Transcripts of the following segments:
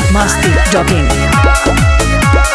masti dot in.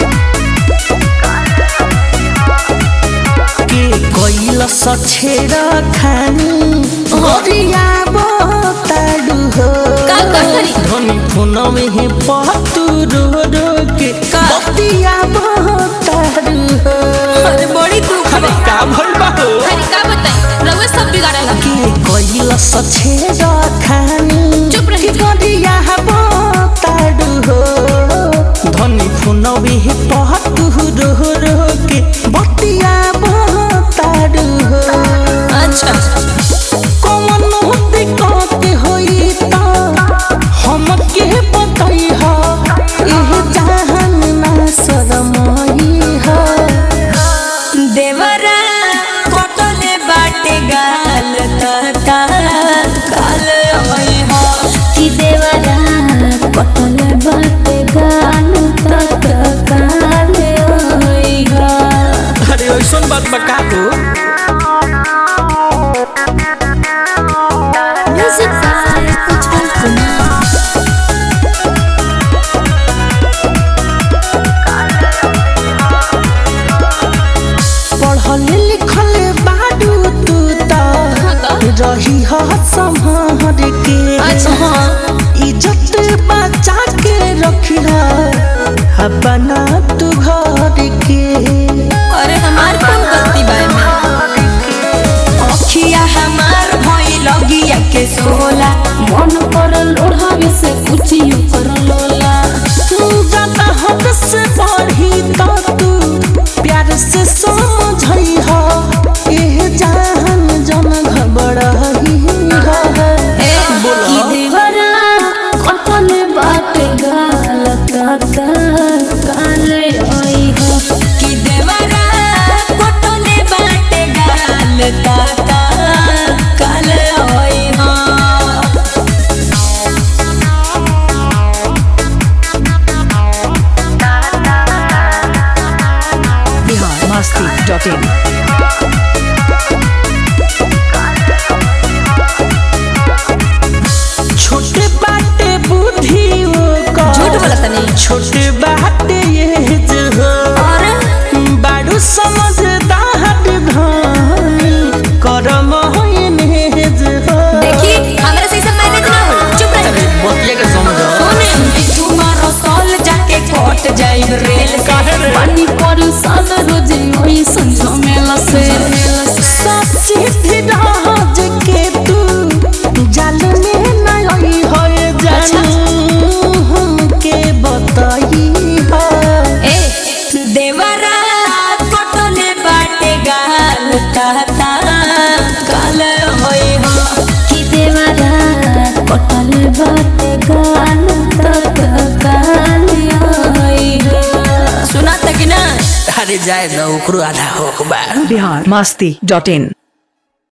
के कैल सछेरा खानी गरिया बताडु हो का कहरी? धनी फोन में ही पतु रो रो के का? बतिया बताडु हो अरे बड़ी दुख अरे बा का भइल बा हो अरे का बताई रउआ सब बिगाड़ल के कैल सछेरा खानी चुप रही। गरिया बताडु हो धनी फोन में ही पतु रो रो के बतिया बताडु हो अच्छा कौन होते कहते होई ता हमके बताई हा एह जहान ना शरमाई हा देवरा कटले बाटे गाल तता काल होई हो कि देवरा कटल बाटे गाल तक काले होई हो अरे ऐसन बात बका हो म्यूजिक बाय उज्जवल कुमार पढ़ल लिखल बाडू तू ता रही हा संभार के अच्छा इज्जत बचा के रखिया अपना तू घर के अरे हमार कौन गलती बा में अखिया हमार भई लगिया के सोला मन पर लोढ़ावे से कुछ यू कर लोला तू ज्यादा हद से बढ़ी तो तू प्यार से समझई हो एह जान जन घबड़ही हो ए कि देवरा कटल बाटे गाल तक काले होई हो कि देवरा कटले बाटे गाल तता काल होई हो Bihar masti dot in. छोटे बाटे बुद्धि का झूठ बोला तनी छोटे बाटे ये जो हो बाड़ू समझदार धानी करम होइन हे जो हो देखी हमरा से सब मैनेज ना हो चुप रही बतिया के समझो सोने तुम्हारा साल जाके कट जाई रेल काहे रे? पानी पर सान रोजे होई संझो मेला से सच्ची भी राज के तू जाल में नहीं होए जानू हमके बताई हो ए देवरा कटले बाटे गाल ताता काल होई हो कि देवरा कटल बाटे गाल तक काले होई हो सुना तक ना अरे जाए ना ओकरो आधा होक बा Bihar masti dot in.